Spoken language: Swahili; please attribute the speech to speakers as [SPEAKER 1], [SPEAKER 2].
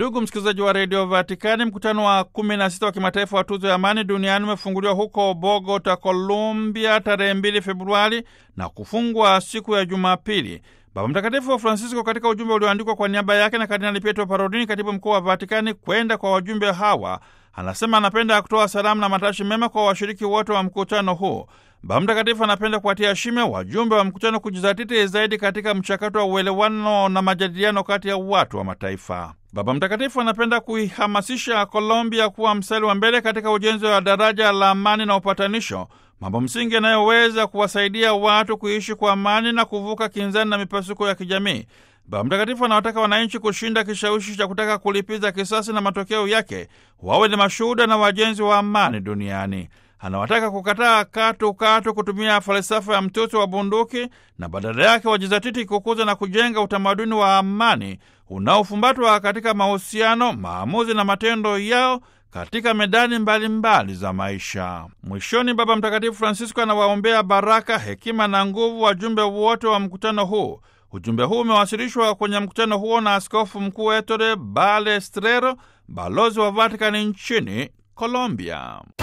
[SPEAKER 1] Ndugu msikilizaji wa redio Vatikani, mkutano wa 16 wa kimataifa wa tuzo ya amani duniani umefunguliwa huko Bogota, Colombia, tarehe 2 Februari na kufungwa siku ya Jumapili. Baba Mtakatifu wa Francisco katika ujumbe ulioandikwa kwa niaba yake na Kardinali Pietro Parolini, katibu mkuu wa Vatikani, kwenda kwa wajumbe hawa, anasema anapenda kutoa salamu na matashi mema kwa washiriki wote wa mkutano huu. Baba Mtakatifu anapenda kuwatia shime wajumbe wa mkutano kujizatiti zaidi katika mchakato wa uelewano na majadiliano kati ya watu wa mataifa. Baba Mtakatifu anapenda kuihamasisha Colombia kuwa mstari wa mbele katika ujenzi wa daraja la amani na upatanisho, mambo msingi yanayoweza kuwasaidia watu kuishi kwa amani na kuvuka kinzani na mipasuko ya kijamii. Baba Mtakatifu anawataka wananchi kushinda kishawishi cha kutaka kulipiza kisasi na matokeo yake wawe ni mashuhuda na wajenzi wa amani duniani. Anawataka kukataa katu katu kutumia falsafa ya mtoto wa bunduki na badala yake wajizatiti kukuza na kujenga utamaduni wa amani unaofumbatwa katika mahusiano, maamuzi na matendo yao katika medani mbalimbali mbali za maisha. Mwishoni, Baba Mtakatifu Francisco anawaombea baraka, hekima na nguvu wajumbe wote wa mkutano huu. Ujumbe huu umewasilishwa kwenye mkutano huo na Askofu Mkuu Ettore Balestrero, balozi wa Vatikani nchini Colombia.